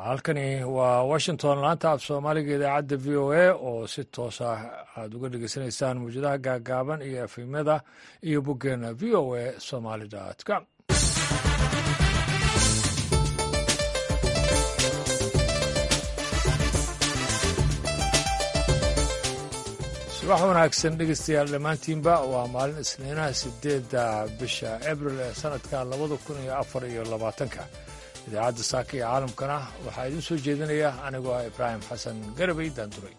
halkani waa washington laanta af soomaaliga idaacadda v o a oo si toos ah aada uga dhegeysanaysaan mawjadaha gaagaaban iyo efimyada iyo boggeena v o a somaali com subax wanaagsan dhegeystayaal dhammaantiinba waa maalin isniinaha sideedda bisha abril ee sanadka labada kun iyo afar iyo labaatanka idaacadda saaka iyo caalamkana waxaa idiin soo jeedinaya anigoo ah ibraahim xasan garabay daanduray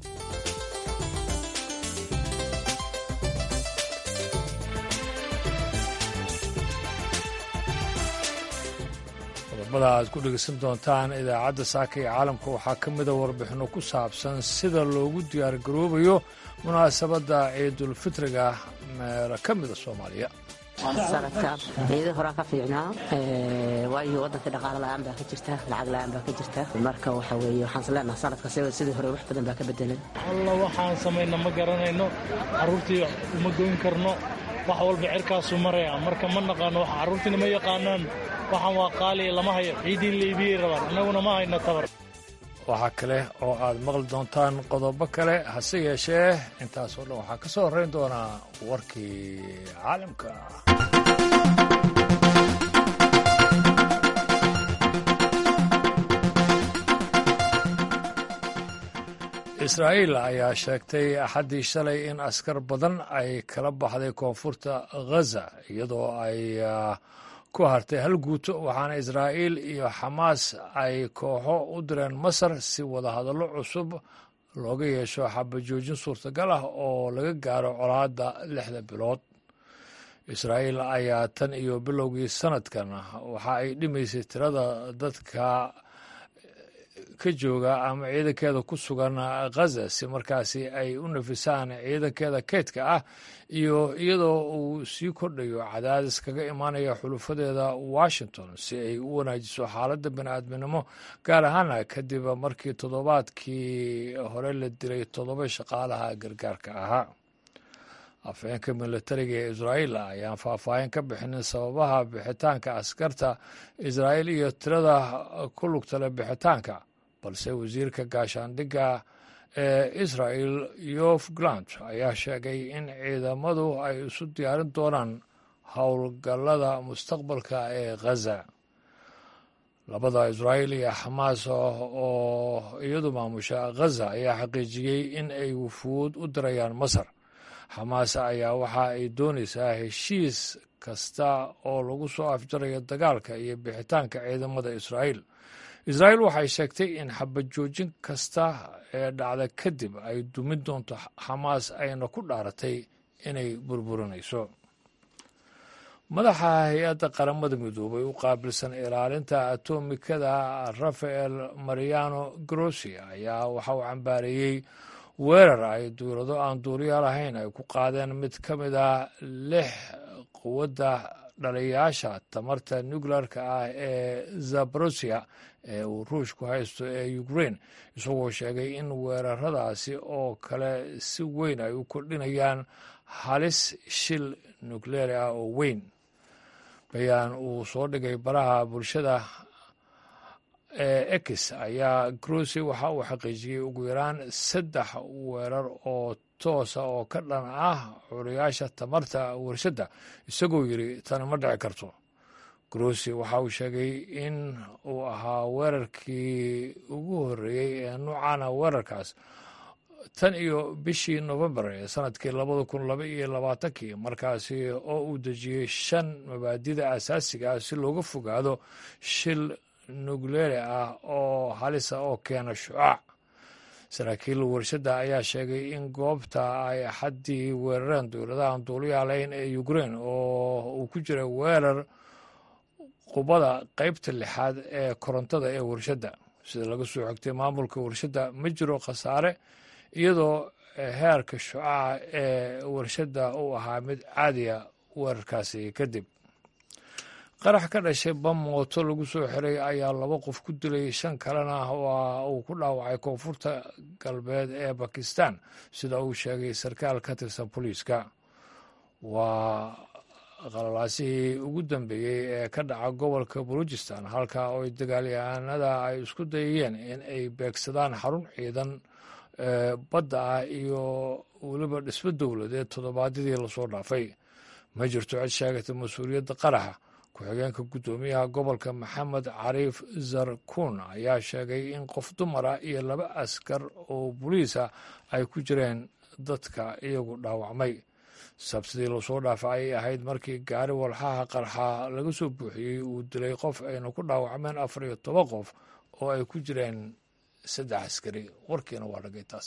qodobada aad ku dhegeysan doontaan idaacadda saaka iyo caalamka waxaa ka mida warbixinno ku saabsan sida loogu diyaargaroobayo munaasabadda ciidulfitriga meelo ka mida soomaaliya sanadkan ciidii horaa ka fiicnaa waayo waddanka dhaqaale la'aan baa ka jirta lacag la'aan baa ka jirta marka waxa weeye waxaan isleenaha sanadka sidii hore wax badan baa ka bedelan alla waxaan samayna ma garanayno carruurtii uma goyn karno wax walba cirkaasuu maraya marka ma naqaano wax carruurtiina ma yaqaanaan waxaan waa qaaliya lama hayo ciiddii laibiyey rabaan annaguna ma hayno tabar waxaa kale oo aad maqli doontaan qodobo kale hase yeeshee intaasoo dhan waxaa ka soo horrayn doonaa warkii caalamka israa'iil ayaa sheegtay axaddii shalay in askar badan ay kala baxday koonfurta ghaza iyadoo ay ku hartay hal guuto waxaana israa'iil iyo xamaas ay kooxo u direen masar si wadahadallo cusub looga yeesho xabajoojin suurtagal ah oo laga gaaro colaadda lixda bilood israa'iil ayaa tan iyo bilowgii sanadkan waxa ay dhimaysay tirada dadka ka jooga ama ciidankeeda ku sugan ghaza si markaasi ay u nafisaan ciidankeeda keydka ah iyo iyadoo uu sii kordhayo cadaadis kaga imaanaya xulufadeeda washington si ay u wanaajiso xaaladda bini'aadminimo gaar ahaana kadib markii toddobaadkii hore la dilay toddoba shaqaalaha gargaarka ahaa afhayeenka militariga ee israa'iil ayaan faahfaahin ka bixinin sababaha bixitaanka askarta israa'iil iyo tirada ku lugtale bixitaanka balse wasiirka gaashaandhigga ee israa'el yof glant ayaa sheegay in ciidamadu ay isu diyaarin doonaan howlgallada mustaqbalka ee ghaza labada israa'iil iyo xamaas oo iyadu maamusha ghaza ayaa xaqiijiyey in ay wufuud u dirayaan masar xamaas ayaa waxa ay doonaysaa heshiis kasta oo lagu soo afjarayo dagaalka iyo bixitaanka ciidamada israa'iil israa'iil waxay sheegtay in xabajoojin kasta ee dhacda kadib ay dumin doonto xamaas ayna ku dhaaratay inay burburinayso madaxa hay-adda qaramada midoobay u qaabilsan ilaalinta atomikada rafael mariano grossi ayaa waxa uu cambaareeyey weerar ay duulado aan duuliya lahayn ay ku qaadeen mid ka mid a lix quwadda dhaliyaasha tamarta nuclearka ah ee zabrosia ee uu ruushku haysto ee ukraine isagoo sheegay in weeraradaasi oo kale si weyn ay u kordhinayaan halis shil nukleeri ah oo weyn bayaan uu soo dhigay baraha bulshada ee ex ayaa grossi waxa uu xaqiijiyey ugu yaraan saddex weerar oo toosa oo ka dhan ah curiyaasha tamarta warshadda isagoo yidhi tani ma dhici karto grossi waxa uu sheegay in uu ahaa weerarkii ugu horreeyey ee nuucana weerarkaas tan iyo bishii novembar ee sanadkii labada kun laba iyo labaatankii markaasi oo uu dejiyey shan mabaadida asaasiga ah si looga fogaado shil nukleeri ah oo halisa oo keena shucaac saraakiil warshadda ayaa sheegay in goobta ay axaddii weerareen dowladahan duuliyaalayn ee ukraine oo uu ku jira weerar qubada qeybta lixaad ee korontada ee warshadda sida laga soo xogtay maamulka warshadda ma jiro khasaare iyadoo heerka shucaca ee warshadda uu ahaa mid caadiya weerarkaasi kadib qarax ka dhashay bam mooto lagu soo xiray ayaa laba qof ku dilay shan kalena waa uu ku dhaawacay koonfurta galbeed ee bakistan sida uu sheegay sarkaal ka tirsan booliiska waa qalalaasihii ugu dambeeyey ee ka dhaca gobolka baluujistan halka oo dagaalyahanada ay isku dayayeen in ay beegsadaan xarun ciidan badda ah iyo weliba dhismo dowladeed toddobaadyadii lasoo dhaafay ma jirto cid sheegata mas-uuliyadda qaraxa ku-xigeenka guddoomiyaha gobolka maxamed cariif zarkuun ayaa sheegay in qof dumara iyo laba askar oo boliisa ay ku jireen dadka iyagu dhaawacmay sabtidii lasoo dhaafa ayay ahayd markii gaari walxaha qarxa laga soo buuxiyey uu dilay qof ayna ku dhaawacmeen afar iyo toban qof oo ay ku jireen saddex askari warkiina waa dhagay taas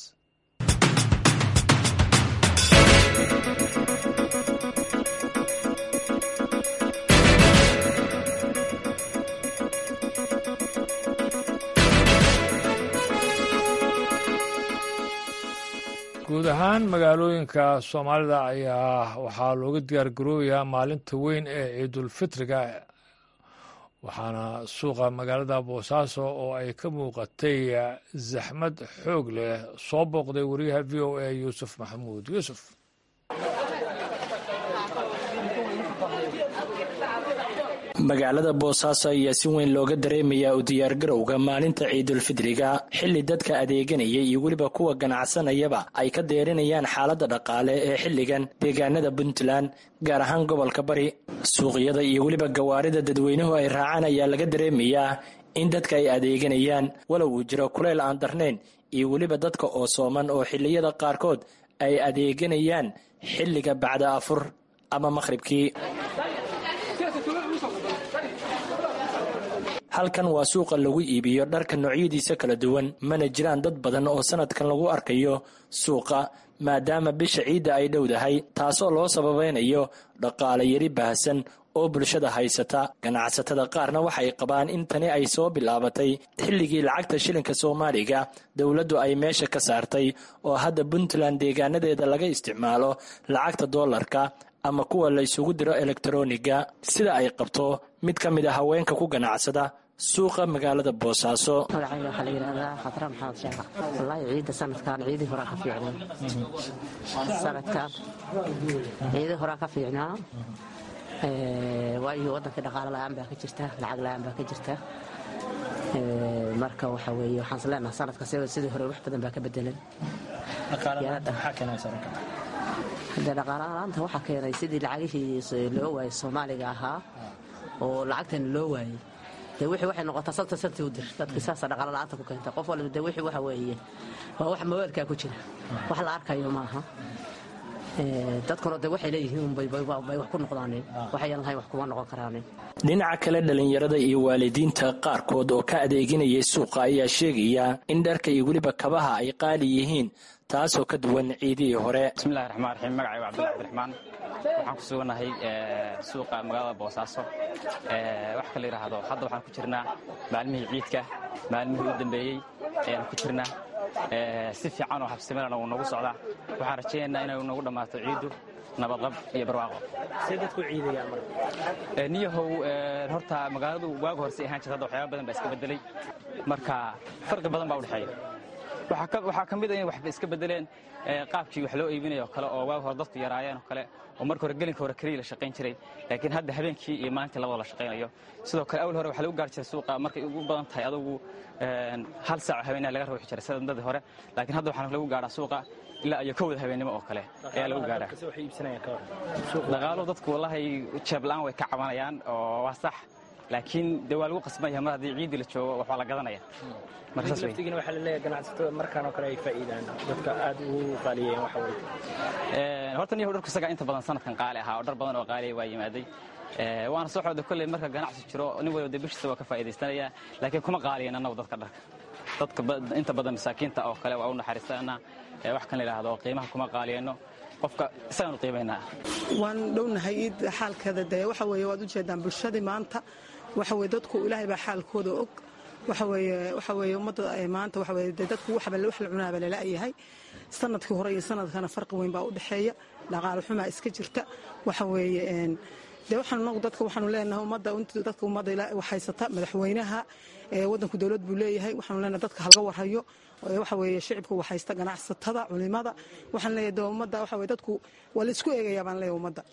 guud ahaan magaalooyinka soomaalida ayaa waxaa looga diyaar garoobayaa maalinta weyn ee ciidulfitriga waxaana suuqa magaalada boosaaso oo ay ka muuqatay zaxmad xoog leh soo booqday wariyaha v o a yuusuf maxamuud yuusuf magaalada boosaaso ayaa si weyn looga dareemayaa u diyaargarowga maalinta ciidulfidriga xilli dadka adeeganaya iyo weliba kuwa ganacsanayaba ay ka deerinayaan xaaladda dhaqaale ee xilligan deegaanada puntland gaar ahaan gobolka bari suuqyada iyo weliba gawaarida dadweynuhu ay raacaan ayaa laga dareemayaa in dadka ay adeeganayaan walow uu jiro kuleyl aan darnayn iyo weliba dadka oo sooman oo xilliyada qaarkood ay adeeganayaan xilliga bacda afur ama maqhribkii halkan waa suuqa lagu iibiyo dharka noocyadiisa kala duwan mana jiraan dad badan oo sanadkan lagu arkayo suuqa maadaama bisha ciidda ay dhowdahay taasoo loo sababaynayo dhaqaale yari baahsan oo bulshada haysata ganacsatada qaarna waxay qabaan in tani ay soo bilaabatay xilligii lacagta shilinka soomaaliga dowladdu ay meesha ka saartay oo hadda puntland deegaanadeeda laga isticmaalo lacagta doolarka ama kuwa la ysugu diro elektroniga sida ay qabto mid ka mid a haweenka ku ganacsada suuqa magaalada boosaaso magacayga waxaa la yidhahdaa khatra maxamed sheekh wallaahi ciidda sanadkan ciidii horaa ka fiicnaa sanadkan ciidii horaa ka fiicnaa waayo waddankii dhaqaalo la-aan baa ka jirta lacag la-aan baa ka jirta marka waxa weeye waxaan is leenaha sanadka sidii hore wax badan baa ka bedelan hadee dhaqaalaalaanta waxaa keenay sidii lacagihii loo waayey soomaaliga ahaa oo lacagtani loo waayey dee wixii waxay noqotaa sabta sabti u dir dadkii saasa dhaqaalo la-aanta ku keenta qof walba dee wixii waxa weeye waa wax mawaalkaa ku jira wax la arkayo maaha dadkuna de waxay leeyihiin bay wax ku noqdaaneen waxayan lahayn wax kuma noqon karaaneen dhinaca kale dhallinyarada iyo waalidiinta qaarkood oo ka adeeganayay suuqa ayaa sheegaya in dharka iyo weliba kabaha ay qaali yihiin taasoo ka duwan ciidihii hore bismillahi raxmaan raxiim magacayga cabdullahi abdiraxmaan waxaan ku sugannahay suuqa magaalada boosaaso wax kala yidhaahdo hadda waxaan ku jirnaa maalmihii ciidka maalmihii u dambeeyey ayaan ku jirnaa si fiican oo habsimanana uu nagu socdaa waxaan rajaynaynaa inay nagu dhammaato ciiddu nabadqab iyo barwaaqo niyahow horta magaaladu waagu horse ahaan jirta hadda waxyaaba badan baa iska bedelay marka farqi badan baa udhexeeya waxaa ka mid a in waxba iska bedeleen qaabkii wax loo iibinayo oo kale oo waag hore dadku yaraayeen oo kale oo marka hore gelinka hore keliya la shaqayn jiray laakiin hadda habeenkii iyo maalintii labada la shaqaynayo sidoo kale awal hore waxaa lagu gaari jiray suuqa markay ugu badan tahay adugu hal saaco habeenaha laga ruuxi jiray sida dadii hore laakiin hadda waxaa lagu gaadhaa suuqa ilaa iyo kowda habeennimo oo kale ayaa lagu gaadhaa dhaqaaluhu dadku wallahi jeebla-aan way ka cabanayaan oo waa sax laakiin dee waa lagu qasbanya mar haddii ciiddii la joogo waxbaa la gadanaya laftigiina waxaa laleeyahay ganacsatada markaan oo kale ay faa'iidaan dadka aad ugu qaaliyeen waxa weye horta niyahu dharku isagaa inta badan sanadkan qaali ahaa oo dhar badan oo qaaliya waa yimaaday waana soo xooda kolley marka ganacsi jiro nin waliba dee bishiisa waa ka faa'iidaystanaya laakiin kuma qaaliyan annagu dadka dharka dadka inta badan masaakiinta oo kale waa u naxariistanaa wax kan la yidhaahdo qiimaha kuma qaaliyeenno qofka isagaanu qiimaynaa waan dhownahay iid xaalkeeda dee waxa weeye waad u jeedaan bulshadii maanta waxa weye dadku ilaahay baa xaalkooda og waxa weeye waxa weeye ummadda maanta waxa weye dee dadku waxba wax la cunaaba lala-yahay sanadkii hore iyo sanadkana farqi weyn baa u dhexeeya dhaqaale xumaa iska jirta waxa weeye dee waxaan nagu dadka waxaanu leenahay ummadda dadka ummadda haysata madaxweynaha waddanku dowlad buu leeyahay waxaanu leenahay dadka halga warhayo waxa weeye shicibka waxaysta ganacsatada culimada waxaan leeyahay dee ummadda waxa weye dadku waa la isku eegayaa baan leeyahay ummadda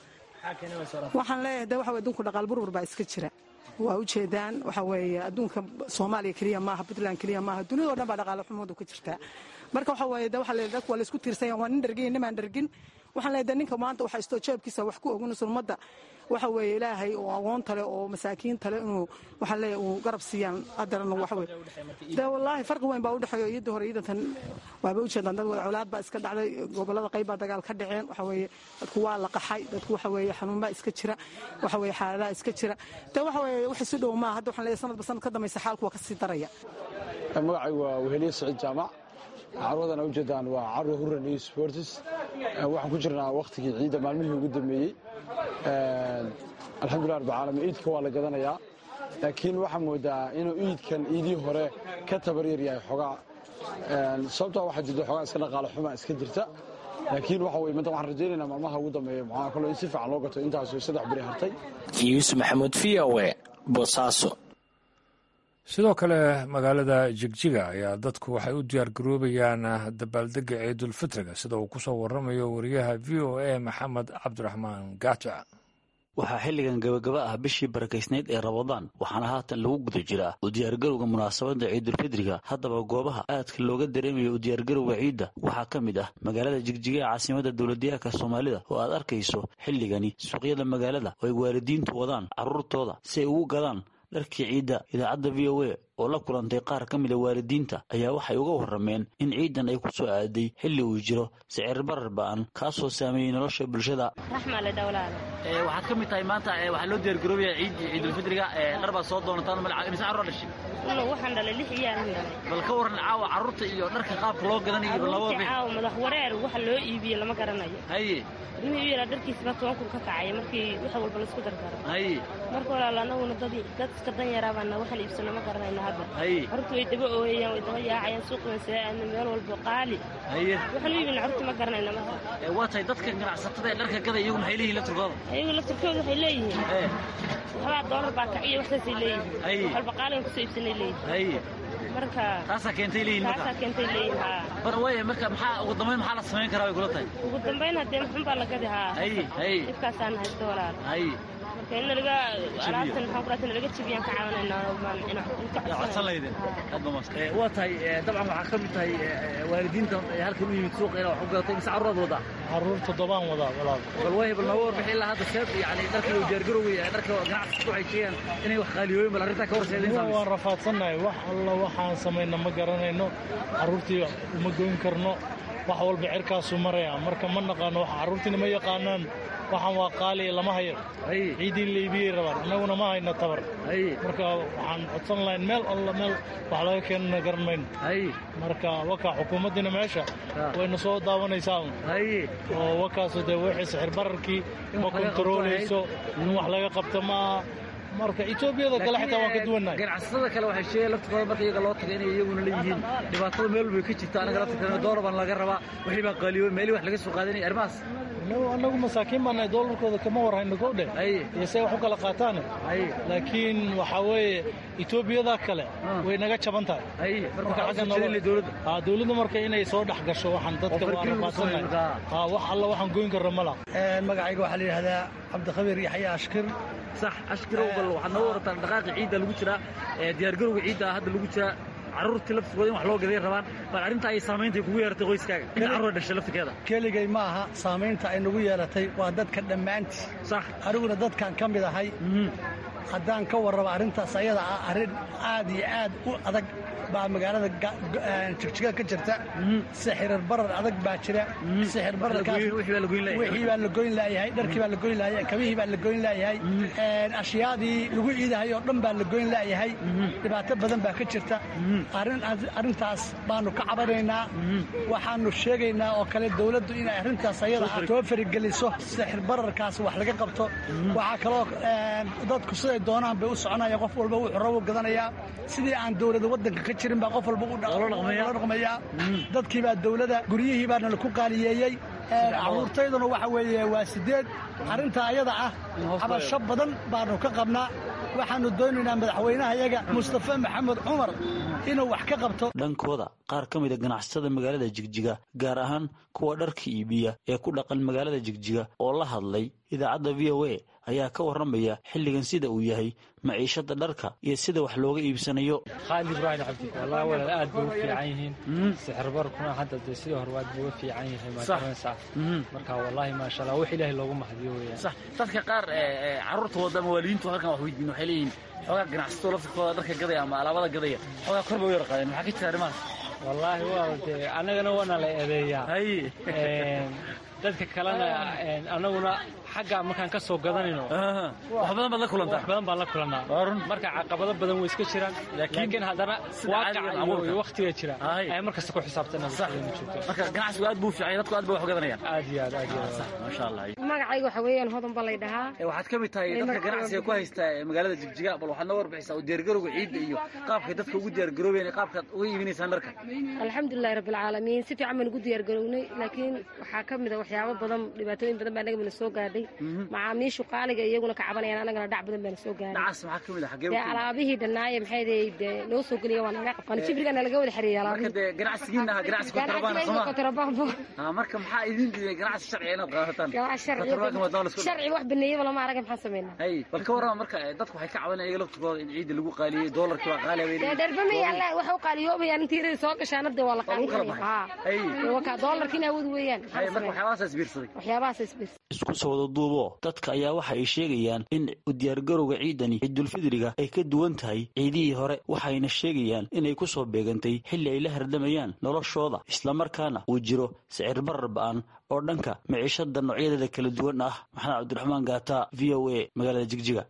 waxaan leeyahay de waxa weye adduunku dhaqaal burbur baa iska jira waa ujeedaan waxa weeye adduunka soomaaliya keliya maaha puntland keliya maaha duniyadao dhan baa dhaqaale xumadu ka jirtaa marka waxa weeye de waxa leeyahay dadku waa laysku tiirsanya waa nin dhargin nimaan dhargin waxaan leeyahay de ninka maanta waxa istoo jeebkiisa wax ku ogunayso ummadda waxa weeye ilaahay oo aqoonta leh oo masaakiinta leh inuu waxaan leeyahay uu garab siiyaan qadaran waxa weye de wallaahi farqi weyn baa u dhexeeyo iyadii hore iidantan waaba ujeedaan dad wada colaad baa iska dhacday gobolada qayb baa dagaal ka dhaceen waxa weeye dadku waa la qaxay dadku waxa weeye xanuun baa iska jira waxa weeye xaaladaha iska jira de waxa weeye wax isu dhow maaha hadda waxaan leeyahay sanadba sanad ka dambaysa xaalku waa ka sii daraya magacaygu waa weheliye saciid jaamac carwadan a ujeedaan waa carwa hurran iyo sportis waxaan ku jirnaa wakhtigii ciidda maalmihii ugu dambeeyey alxamdulilah rabbilcaalamiin iidka waa la gadanayaa laakiin waxaa moodaa inuu iidkan iidii hore ka tabaryar yahay xogaa sababtaa waxaa jirta xogaa iska dhaqaale xuma iska jirta laakiin waxa weye manta waxaan rajaynaynaa maalmaha ugu dambeeya maxaa kaloo in si fiican loo gato intaasoo saddex beri hartay yuusuf maxamuud v o e boosaaso sidoo kale magaalada jigjiga ayaa dadku waxay u diyaar garoobayaan dabaaldega ciidulfitriga sida uu ku soo waramayo wariyaha v o a maxamed cabdiraxmaan gaata waxaa xilligan gabagaba ah bishii barakaysnayd ee rabadaan waxaana haatan lagu guda jiraa u diyaargarowga munaasabadda ciidulfidriga haddaba goobaha aadka looga dareemayo u diyaargarowga ciidda waxaa ka mid ah magaalada jigjiga ee caasimada dowladyahanka soomaalida oo aad arkayso xilligani suuqyada magaalada oo ay waalidiintu wadaan carruurtooda si ay ugu gadaan dharkii ciidda idaacadda v o a oo la kulantay qaar ka mida waalidiinta ayaa waxay uga warrameen in ciidan ay ku soo aaday xilli uu jiro sicir barar ba'an kaasoo saameeyey nolosha bulshada waxaad ka mid tahay maanta waxaa loo diyaargaroobaya ciid ciidulfidriga dhar baad soo doonataan mise carruur dhashay waxaan dhalay lix iyaalan dhalay bal ka warran caawa carruurta iyo dharka qaabka loo gadanayo carruurta caawa madax wareer waxa loo iibiye lama garanayo haye ilmihii u yaraa dharkiisaba toban kun ka kacaya markii wax walba laisku dardaro haye marka walaal anaguna dad dad iska dan yaraabaana waxaan iibsano ma garanayno hadda carruurta way daba ooyayaan way daba yaacayaan suuqdan see aadna meel walba qaali haye waxaan u iibina carruurta ma garanayno marka waa tahay dadka ganacsatada ee dharka gada iyagu maxay leeyihin laftirkooda iyagu laftirkooda waxay leeyihiin waxbaa doolar baa kaciyo waxsaasay leeyihiin walba qaaligan kusoo iibsanay leeyihiin marka taasaa keentay leeyihin marka taasaa keentay leeyihin haa bar waaya marka maxaa ugu dambayn maxaa la samayn karaa way kula tahay ugu dambayn haddee maxun baa la gadi haa haye haye dhibkaasaan haysto walaal haye marka in nalaga alaabtan maxaan kuraata nalaga jebiyaan ka caawinaynaa codsan laydin waa tahay dabcan waxaa ka mid tahay waalidiinta halkan u yimid suuqa inaa wax u gadatay mise carruuraad wadaa carruur toddobaan wadaa walaal bal waaya bal nooga warbixi ilaa hadda seeb yani dharka loo diyaargarowaya dharka ganacsiga waxay sheegaan inay wax qaaliyooyin bal arrintaa ka horseedeen waan rafaadsannahay wax alla waxaan samayna ma garanayno carruurtii uma goyn karno wax walba cirkaasuu maraya marka ma naqaano wax carruurtiina ma yaqaanaan waxaan waa qaali lama hayo ciiddii laybiyey rabaan annaguna ma hayno tabar marka waxaan codsan lahayn meel alla meel wax laga keenana garan mayno marka wakaa xukuumaddiina meesha wayna soo daawanaysaa oo wakaasu dee wixii sixir bararkii ma kontaroolayso in wax laga qabto maaha marka etoobiyada kale xitaa waan ka duwannahay ganacsatada kale waxay sheegeen laftirkooda marka iyaga loo tagay inay iyaguna leeyihiin dhibaatada meel walbay ka jirta anaga laftirkeena doolar baan laga rabaa wixii baa qaaliyoy meelii wax laga soo qaadanaya arrimahaas annagu masaakiin baanahay doolarkooda kama warhayno gowdhe iyo say wax u kala qaataane laakiin waxaa weeye etoobiyada kale way naga jaban tahay dowladda marka inay soo dhex gasho waxaan dadka waa rafaadsannahay wax alla waxaan goyn karno ma laha magacayga waxaa la yidhahdaa cabdikhabiir yaxya ashkir sax ashkirow bal waxaad noo warataan dhaqaaqi ciidda lagu jiraa diyaargarowga ciidda hadda lagu jiraa carruurtii laftirkooda in wax loo gaday rabaan bal arrinta ay saamaynta kugu yeeratay qoyskaaga in carruur dhashay laftirkeeda keligay ma aha saamaynta ay nagu yeelatay waa dadka dhammaantii sax aniguna dadkan ka mid ahay haddaan ka warrabo arrintaas ayada ah arrin aad iyo aad u adag baa magaalada jigjiga ka jirta sixirar barar adag baa jira sixir bararkaaswixii baa la goyn laayahay dharkii baa la goyn laayahay kabihii baa la goyn laayahay ashyaadii lagu iidahay oo dhan baa la goyn laayahay dhibaato badan baa ka jirta arrintaas baanu ka cabanaynaa waxaanu sheegaynaa oo kale dowladdu inay arrintaas ayada ah soo farigeliso sixir bararkaas wax laga qabto waxaa kaloo dadku siday doonaan bay u soconaya qof walba wuxuu rabo gadanayaa sidii aan dowlada waddanka ka jirin baa qof walba la dhaqmayaa dadkii baa dowlada guryihii baana laku qaaliyeeyey carruurtayduna waxa weeye waa sideed arrintaa ayada ah cabasho badan baanu ka qabnaa waxaannu doonaynaa madaxweynaha yaga mustafa maxamed cumar inuu wax ka qabto dhankooda qaar ka mida ganacsatada magaalada jigjiga gaar ahaan kuwa dharka iibiya ee ku dhaqan magaalada jigjiga oo la hadlay idaacadda v o a ayaa ka warramaya xilligan sida uu yahay maciishada dharka iyo sida wax looga iibsanayo khaalid ibraahim cabdi wallahi walaal aad bay u fiican yihiin sixirbarkuna hadda dee sidii hore waad bay u fiican yihiin maakaranaysaa marka wallahi maasha allah wax ilaahay loogu mahadiyo weeyaan sax dadka qaar carruurtooda ama waalidiintu halkan wax weydiin waxay leeyihiin xoogaa ganacsato laftirkooda dharka gadaya ama alaabada gadaya xoogaa kor bay u yarqaadeen maxaa ka jira arrimahaas wallaahi waa dee annagana waana la eedeeyaa dadka kalena annaguna xagga markaan ka soo gadanayno wax badan baad la kulantaa wax badan baan la kulannaa marka caqabado badan way iska jiraan laakiin haddana waaqaca iyo wakhtiga jira ay markasta ku xisaabtana marka ganacsigu aad buu fiicay dadku aad bay wax u gadanayaan aad iyo aad aad iyo aad maasha allah magacayga waxa weeyaan hodan baa lay dhahaa waxaad ka mid tahay dadka ganacsiga ku haysta magaalada jigjiga bal waxaad noo warbixisaa u diyaargarowga ciidda iyo qaabkay dadka ugu diyaargaroobeen qaabkaad uga iibinaysaan dharka alxamdulilahi rabbilcaalamiin si fiican baan ugu diyaargarownay laakiin waxaa ka mid a waxyaabo badan dhibaatooyin badan baa anaga mana soo gaadhay macaamiishu qaaliga iyaguna ka cabanayaan anagana dhac badan baana soo gaadhay dhacaas maxaa ka mid ah xagee dee alaabihii dhannaaye maxay dee noo soo geliya waa naga qabqan jibrigana laga wada xirieyay marka alaabihii dee ganacsigiina aha ganacsi kontrabaan soma kontrabaanbo marka maxaa idin diiday ganacsi sharci inaad qaadataan ganacsi kontrabaanka waa dawla isku sharci wax baneeyaba lama arag maxaan sameynaa hay bal ka warrama marka dadku waxay ka cabanayaan iyaga laftirkooda in ciidda lagu qaaliyey doolarkii waa qaali bay dee dherbama yaalla wax u qaaliyoobayaan intii yarada soo gashaana dee waa la qaaliyaya waa kaa doolarkiina awood weeyaan marka waxyaabahaas isbiirsaday waxyaabahaas isbiirsaday isku soo wada duubo dadka ayaa waxa ay sheegayaan in u diyaargarowga ciidani ciidulfidriga ay ka duwan tahay ciidihii hore waxayna sheegayaan inay ku soo beegantay xilli ay la hardamayaan noloshooda islamarkaana uu jiro sicir barar ba'an oo dhanka miciishada noocyadeeda kala duwan ah maxamed cabdiraxmaan gaata v o a magaalada jigjiga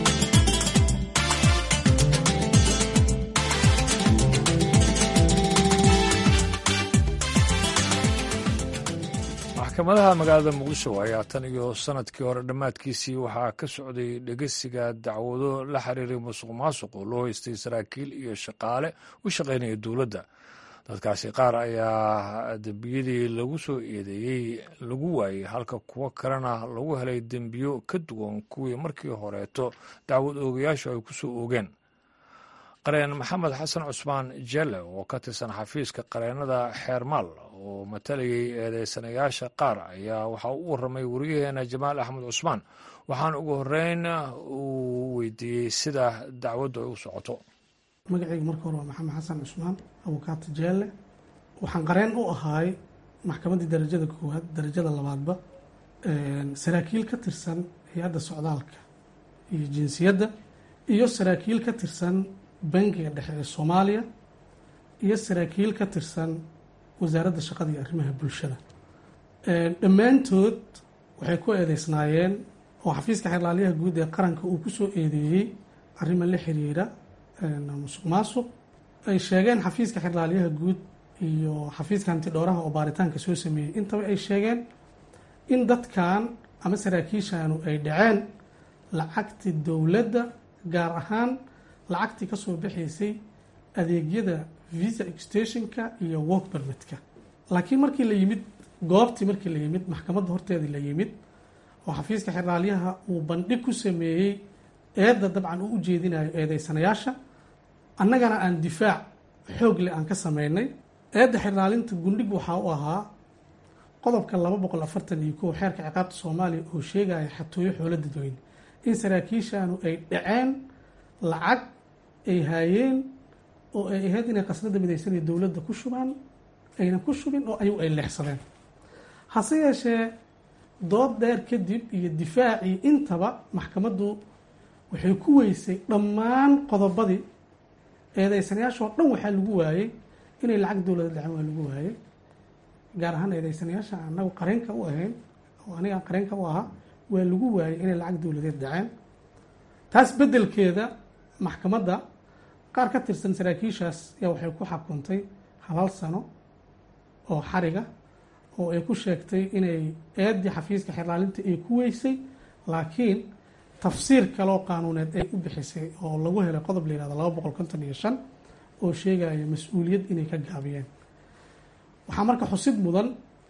maxkamadaha magaalada muqdisho ayaa tan iyo sanadkii hore dhammaadkiisii waxaa ka socday dhegeysiga dacwado la xiriiray musuq maasuq oo loo haystay saraakiil iyo shaqaale u shaqaynaya dowladda dadkaasi qaar ayaa dembiyadii lagu soo eedeeyey lagu waayey halka kuwo kalena lagu helay dembiyo ka duwan kuwii markii horeeto dacwad oogayaashu ay ku soo oogeen qareen maxamed xasan cusmaan jelle oo ka tirsan xafiiska qareennada xeermaal oo matalayay eedeysanayaasha qaar ayaa waxaa u waramay wariyaheena jamaal axmed cusmaan waxaana ugu horeyn uu weydiiyey sida dacwaddu ay u socoto magacayga marka hore waa maxamed xasan cusmaan abukaata jeelle waxaan qareen u ahaay maxkamaddii darajada koowaad darajada labaadba saraakiil ka tirsan hay-adda socdaalka iyo jinsiyadda iyo saraakiil ka tirsan bangiga dhexe ee soomaaliya iyo saraakiil ka tirsan wasaaradda shaqada iyo arrimaha bulshada dhammaantood waxay ku eedeysnaayeen oo xafiiska xeerlaaliyaha guud ee qaranka uu ku soo eedeeyey arrima la xiriira musuq maasuq ay sheegeen xafiiska xeerlaaliyaha guud iyo xafiiska hantidhowraha oo baaritaanka soo sameeyey intaba ay sheegeen in dadkan ama saraakiishanu ay dhaceen lacagtii dowladda gaar ahaan lacagtii ka soo baxaysay adeegyada visa extentionka iyo work permitka laakiin markii la yimid goobtii markii la yimid maxkamadda horteedii la yimid oo xafiiska xeraalyaha uu bandhig ku sameeyey eedda dabcan uu u jeedinayo eedeysanayaasha annagana aan difaac xoog leh aan ka sameynay eedda xeraalinta gundhig waxaa u ahaa qodobka laba boqol afartan iyo kow xeerka ciqaabta soomaaliya oo sheegaya xatooyo xoolo dadweyne in saraakiishanu ay dhaceen lacag ay haayeen oo ay ahayd inay qasnada midaysanaya dowladda ku shubaan aynan ku shubin oo ayagu ay leexsadeen hase yeeshee dood dheer kadib iyo difaacii intaba maxkamaddu waxay ku weysay dhammaan qodobadii eedeysanayaashoo dhan waxaa lagu waayey inay lacag dowlada dhaceen waa lagu waayey gaar ahaan eedeysanayaasha anagu qareenka u ahayn oo aniga qareenka u ahaa waa lagu waayey inay lacag dowladeed dhaceen taas beddelkeeda maxkamadda qaar ka tirsan saraakiishaas yaa waxay ku xakuntay halal sano oo xariga oo ay ku sheegtay inay eeddii xafiiska xerlaalinta ay ku weysay laakiin tafsiir kaloo qaanuuneed ay u bixisay oo lagu helay qodob la yihahdo laba boqol konton iyo shan oo sheegaya mas-uuliyad inay ka gaabiyeen waxaa marka xusid mudan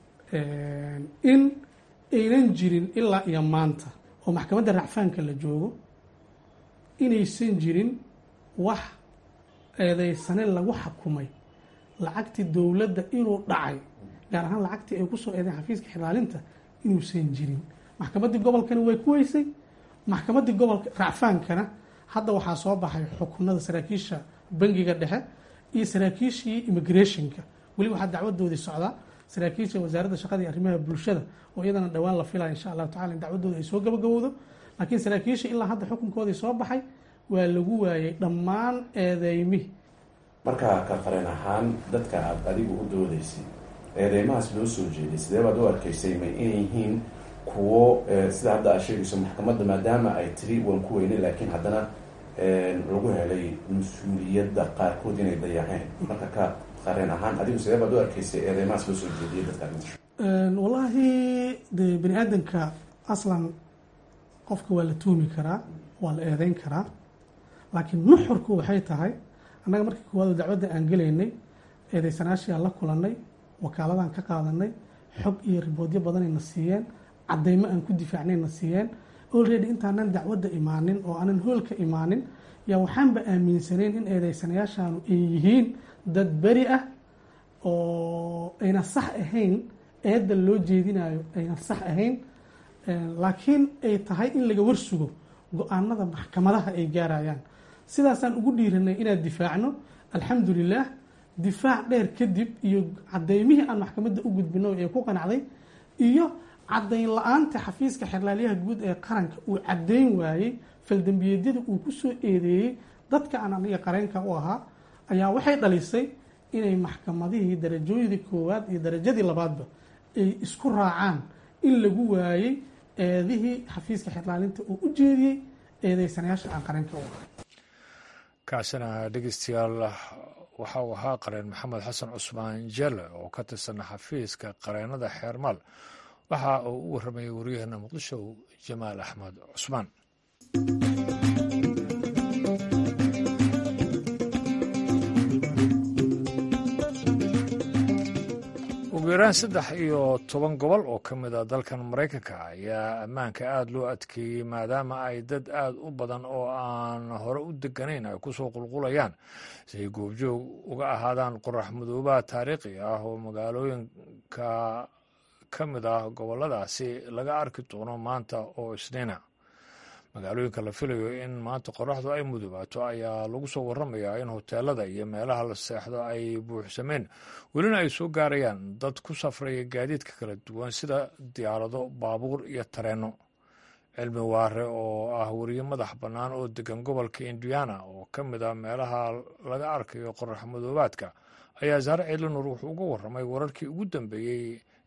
in aynan jirin ilaa iyo maanta oo maxkamadda racfaanka la joogo inaysan jirin wax eedeysane lagu xakumay lacagtii dowladda inuu dhacay gaar ahaan lacagtii ay kusoo eedeen xafiiska xiraalinta inuusan jirin maxkamaddii gobolkana way ku weysay maxkamaddii gobolka racfaankana hadda waxaa soo baxay xukunada saraakiisha bangiga dhexe iyo saraakiishii immigrationka weli waxaa dacwadoodii socdaa saraakiisha wasaaradda shaqada iyo arrimaha bulshada oo iyadana dhowaan la filaya insha allahu tacala in dacwadooda ay soo gabagabowdo laakiin saraakiisha ilaa hadda xukunkoodii soo baxay waa lagu waayay dhammaan eedeymihi markaa ka qareen ahaan dadka aad adigu u doodaysay eedeymahaas loo soo jeeday sidee baad u arkaysay ma inay yihiin kuwo sida hadda aad sheegayso maxkamadda maadaama ay tiri waan ku weynay laakiin haddana lagu helay mas-uuliyadda qaarkood inay dayaceen marka ka qareen ahaan adigu sidee baad u arkaysay eedeymahaas loo soo jeediyay dadka wallaahi de bani aadamka aslan qofka waa la tuumi karaa waa la eedeyn karaa laakiin nuxurku waxay tahay annaga markii koowaad dacwadda aan gelaynay eedeysanaashii aan la kulannay wakaaladaan ka qaadanay xog iyo riboodyo badanayna siiyeen caddeymo aan ku difaacnayna siiyeen olready intaanan dacwadda imaanin oo aanan hoolka imaanin yaa waxaanba aaminsanayn in eedeysanayaashaanu ay yihiin dad beri ah oo ayna sax ahayn eedda loo jeedinayo ayna sax ahayn laakiin ay tahay in laga warsugo go-aanada maxkamadaha ay gaarayaan sidaasaan ugu dhiiranay inaan difaacno alxamdulilah difaac dheer kadib iyo cadeymihii aan maxkamadda u gudbino ee ku qanacday iyo caddayn la-aanta xafiiska xerlaalyaha guud ee qaranka uu caddayn waayey faldambiyeedyada uu ku soo eedeeyey dadka aan aniga qareenka u ahaa ayaa waxay dhalisay inay maxkamadihii darajooyadii koowaad iyo darajadii labaadba ay isku raacaan in lagu waayey eedihii xafiiska xerlaalinta uu u jeediyey eedeysanayaasha aan qareenka u ahay kaasina dhegeystayaal waxa uu ahaa qareen maxamed xasan cusmaan jelle oo ka tirsan xafiiska qareenada xeermaal waxa uu u warramayay waryaheena muqdisho jamaal axmed cusmaan ugu yaraan saddex iyo toban gobol oo ka mid a dalkan maraykanka ayaa ammaanka aada loo adkeeyey maadaama ay dad aada u badan oo aan hore u deganayn ay kusoo qulqulayaan si ay goobjoog uga ahaadaan qorax madoobaha taariikhi ah oo magaalooyinka ka mid ah goboladaasi laga arki doono maanta oo isniina magaalooyinka la filayo in maanta qoraxdu ay mudubaato ayaa lagu soo waramayaa in hoteelada iyo meelaha la seexdo ay buuxsameen welina ay soo gaarayaan dad ku safraya gaadiidka kala duwan sida diyaarado baabuur iyo tareenno cilmi waare oo ah weriye madax bannaan oo degan gobolka indiana oo ka mid ah meelaha laga arkayo qorax madoobaadka ayaa saare ciilinur wuxuu uga warramay wararkii ugu dambeeyey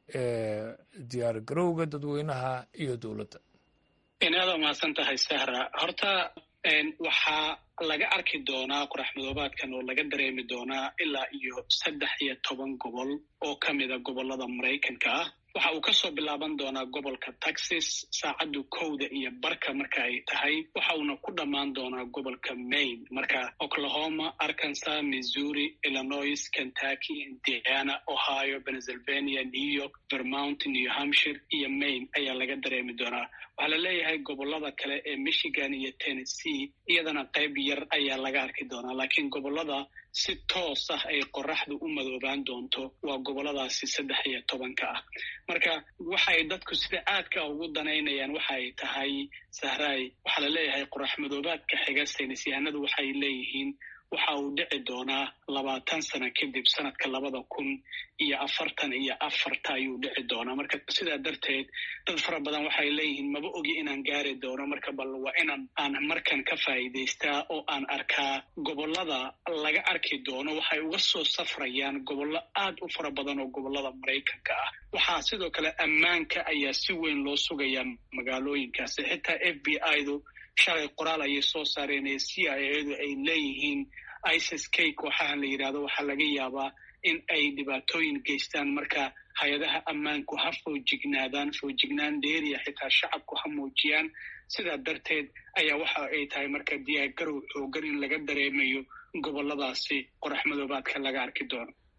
ee diyaar garowga dadweynaha iyo dowladda inaad umahadsan tahay sahra horta waxaa laga arki doonaa qorax madoobaadkan oo laga dareemi doonaa ilaa iyo saddex iyo toban gobol oo ka mida gobolada maraykanka ah waxa uu kasoo bilaaban doonaa gobolka texas saacaddu kowda iyo barka marka ay tahay waxa uuna ku dhammaan doonaa gobolka maine marka oklahoma arkansas missouri illinois kentucky indiana ohio pennsylvania new york vermont new hampshire iyo maine ayaa laga dareemi doonaa waxaa la leeyahay gobolada kale ee michigan iyo tennessee iyadana qayb yar ayaa laga arki doonaa laakiin gobolada si toos ah ay qoraxdu u madoobaan doonto waa goboladaasi saddex iyo tobanka ah marka waxay dadku sida aadka ugu danaynayaan waxay tahay sahraay waxaa la leeyahay qorax madoobaadka xiga saynis yahanadu waxay leeyihiin waxa uu dhici doonaa labaatan sano kadib sanadka labada kun iyo afartan iyo afarta ayuu dhici doonaa marka sidaa darteed dad fara badan waxay leeyihiin maba ogi inaan gaari doono marka bal waa inaan aan markan ka faa'iidaystaa oo aan arkaa gobolada laga arki doono waxay uga soo safrayaan gobollo aad u fara badan oo gobolada maraykanka ah waxaa sidoo kale ammaanka ayaa si weyn loo sugayaa magaalooyinkaasi xitaa f b i du shalay qoraal ayay soo saareen ee c i edu ay leeyihiin isis k kooxahan la yidhahdo waxaa laga yaabaa in ay dhibaatooyin geystaan marka hay-adaha ammaanku ha foojignaadaan foojignaan dheeriya xitaa shacabku ha muujiyaan sidaa darteed ayaa waxa ay tahay marka diyaargarow xoogan in laga dareemayo goboladaasi qorax madoobaadka laga arki doono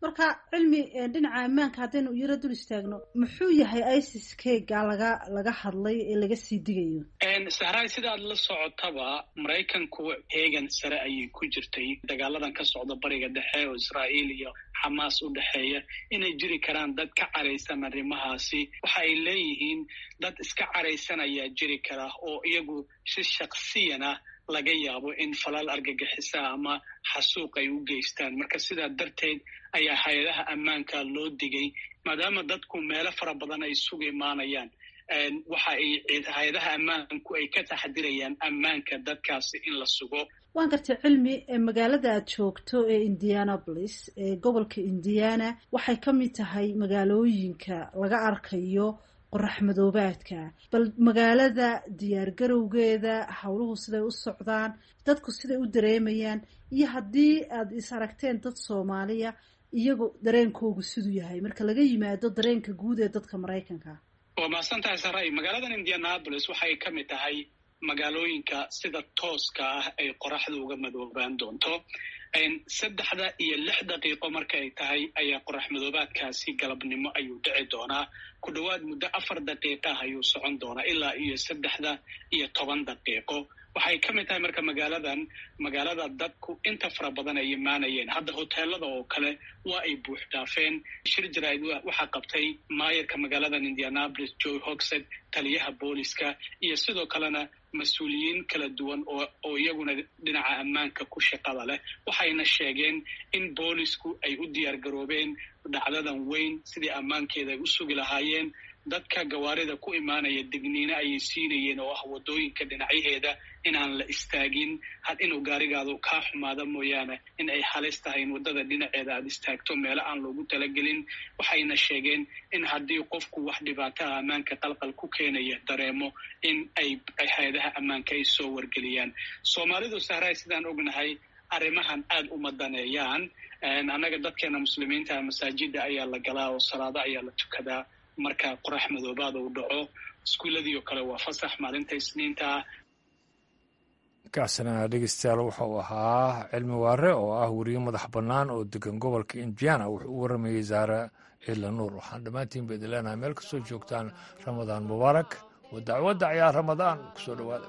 marka cilmi dhinaca ammaanka haddaynu yaro dul istaagno muxuu yahay isis kega laga laga hadlay ee laga sii digayo sahraay sidaad la socotaba maraykanku heegan sare ayay ku jirtay dagaaladan ka socda bariga dhexe oo israa'iil iyo xamaas u dhexeeya inay jiri karaan dad ka caraysan arrimahaasi waxa ay leeyihiin dad iska caraysan ayaa jiri kara oo iyagu si shaksiyan ah laga yaabo in falal argagixisa ama xasuuq ay u geystaan marka sidaa darteed ayaa hay-adaha ammaanka loo digay maadaama dadku meelo fara badan ay isugu imaanayaan waxa ay hay-adaha ammaanku ay ka taxdirayaan ammaanka dadkaasi in la sugo waan gartay cilmi magaalada aad joogto ee indianapolis ee gobolka indiana waxay ka mid tahay magaalooyinka laga arkayo qorax madoobaadka bal magaalada diyaargarowgeeda howluhu siday u socdaan dadku siday u dareemayaan iyo haddii aad is aragteen dad soomaaliya iyagu dareenkoogu siduu yahay marka laga yimaado dareenka guud ee dadka maraykanka waa mahadsantahay saray magaaladan indianapolis waxay ka mid tahay magaalooyinka sida tooska ah ay qoraxda uga madoobaan doonto saddexda iyo lix daqiiqo marka ay tahay ayaa qorax madoobaadkaasi galabnimo ayuu dhici doonaa ku dhowaad muddo afar daqiiqah ayuu socon doonaa ilaa iyo saddexda iyo toban daqiiqo waxay ka mid tahay marka magaaladan magaalada dadku inta fara badan ay imaanayeen hadda hoteelada oo kale waa ay buux dhaafeen shir jaraa'id waxaa qabtay maayarka magaaladan indianapolis joe hogsed taliyaha booliska iyo sidoo kalena mas-uuliyiin kala duwan oo oo iyaguna dhinaca ammaanka ku shaqada leh waxayna sheegeen in boolisku ay u diyaar garoobeen dhacdadan weyn sidii ammaankeeda ay u sugi lahaayeen dadka gawaarida ku imaanaya digniino ayay siinayeen oo ah waddooyinka dhinacyaheeda inaan la istaagin had inuu gaarigaadu kaa xumaada mooyaane in ay halis tahay in waddada dhinaceeda aad istaagto meelo aan loogu talagelin waxayna sheegeen in haddii qofku wax dhibaataha ammaanka qalqal ku keenaya dareemo in ay hay-adaha ammaanka ay soo wargeliyaan soomaalidu sahraay sidaan ognahay arrimahan aad uma daneeyaan annaga dadkeena muslimiinta masaajida ayaa la galaa oo salaado ayaa la tukadaa marka qorax madoobaad uu dhaco iskuulladii oo kale waa fasax maalinta isniinta ah kaasina dhegeystayaal wuxuu ahaa cilmi waare oo ah weriye madax bannaan oo degan gobolka indiana wuxuu u waramayey zaare ciidla nuur waxaan dhammaantiin ba idin leenahay meel kastoo joogtaan ramadaan mubaarak wa dacwadda ciyaar ramadaan kusoo dhowaada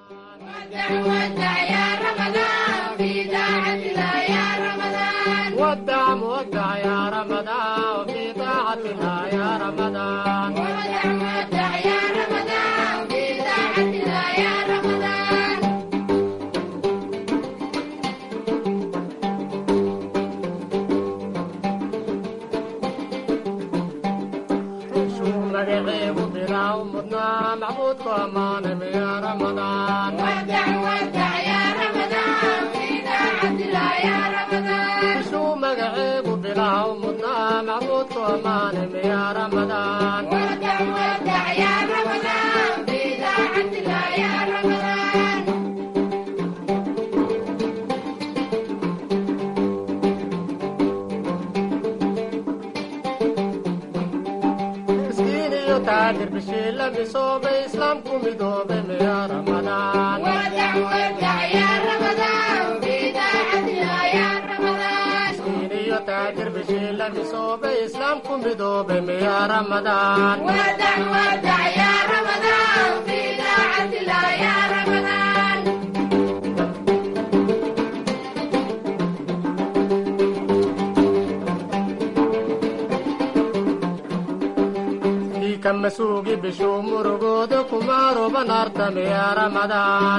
masuugi bishuu murugooda kumaaruban artamiya ramadaan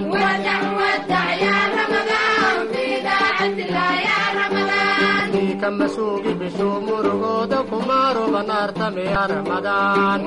ka masuugi bishuu murugooda kumaaruban artamiya ramadaan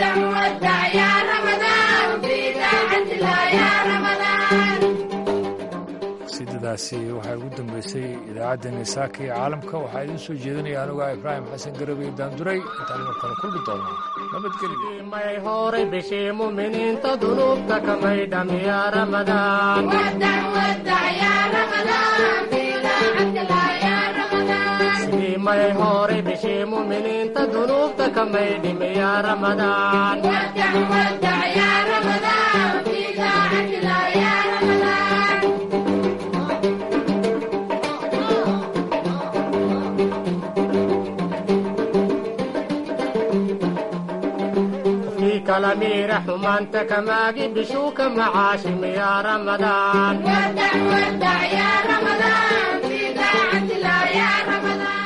sidadaasi waxaa ugu dambeysay idaacaddeenii saaka iyo caalamka waxaa idiin soo jeedinaya anugaa ibraahim xasan garabey daanduray intaan mar kale kulmi doona may horay bishii muminiinta dunuubta kamay dhamiya ramadaan sidii may horay bishii muminiinta dunuubta kamay dhimiya ramadaan kala miira xumaanta kamaagi bishuu ka macaashim yaa ramadaan ودع ودع يا رمضان في طاعة الله يا